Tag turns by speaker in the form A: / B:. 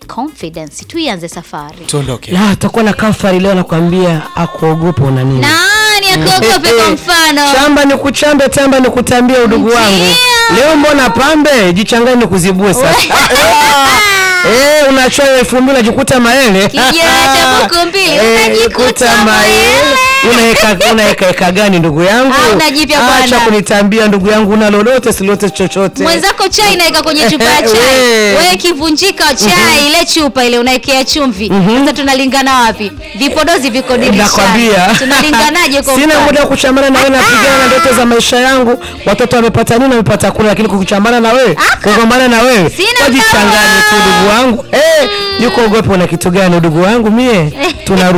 A: confidence tuianze safari
B: tuondoke
C: la tutakuwa na kafari leo nakwambia akuogopa una nini
A: nani akuogope kwa mfano
C: chamba ni kuchambe tamba ni kutambia udugu wangu
A: Ndio.
C: leo mbona pambe jichangani ni kuzibue sasa Eh, unachoa elfu mbili unajikuta maele
A: Kijana cha buku mbili,
C: Eh,
A: unajikuta
C: maele unaeka unaeka eka gani ndugu yangu
A: Ah, unajipya bwana.
C: acha kunitambia ndugu yangu una lolote silote chochote
A: mwenzako chai naeka kwenye chupa ya chai
C: We.
A: wewe kivunjika chai ile chupa ile unaekea chumvi sasa tunalingana wapi vipodozi viko dirishani
C: nakwambia
A: tunalinganaje kwa
C: sina
A: mfano?
C: muda wa kuchambana na wewe napigana na ndoto za maisha yangu watoto wamepata nini wamepata kula lakini kukuchambana na wewe
A: Aka.
C: kugombana na wewe
A: Sina
C: wajichanganye tu
A: mbawa.
C: ndugu wangu eh yuko ogope una kitu gani ndugu wangu mie tuna